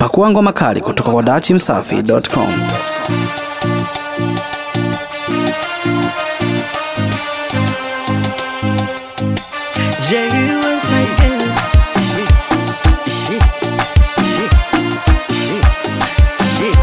Pakua ngoma kali kutoka kwa dachimsafi.com. Jay once again. Shit, shit, shit, shit, shit.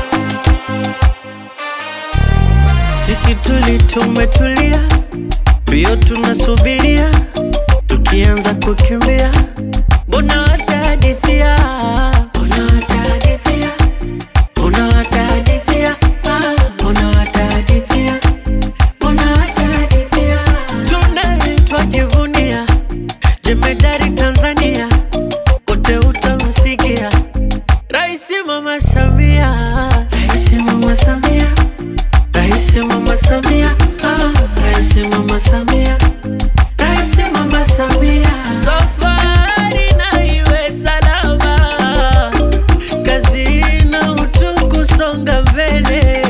Sisi tuli tumetulia, mbio tunasubiria, tukianza kukimbia, mbona watahadithia, mbona watahadithia, mbona watahadithia, ah, mbona watahadithia, mbona watahadithia, tunaitwa jivunia jemedari Tanzania, wote utamsikia Raisi Mama Samia, Raisi Mama Samia, Raisi Mama Samia, ah, Raisi Mama Samia, Raisi Mama Samia. Safari na iwe salama, kazi na utu kusonga mbele,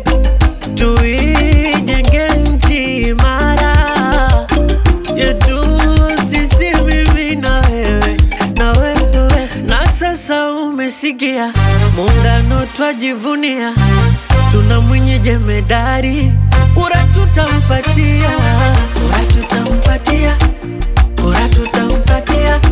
tuijenge nchi imara yetu sisi, mimi na wewe na wewe, na sasa umesikia, muungano twajivunia, tuna mwenye jemedari, kura tutampatia, kura tutampatia, kura tutampatia,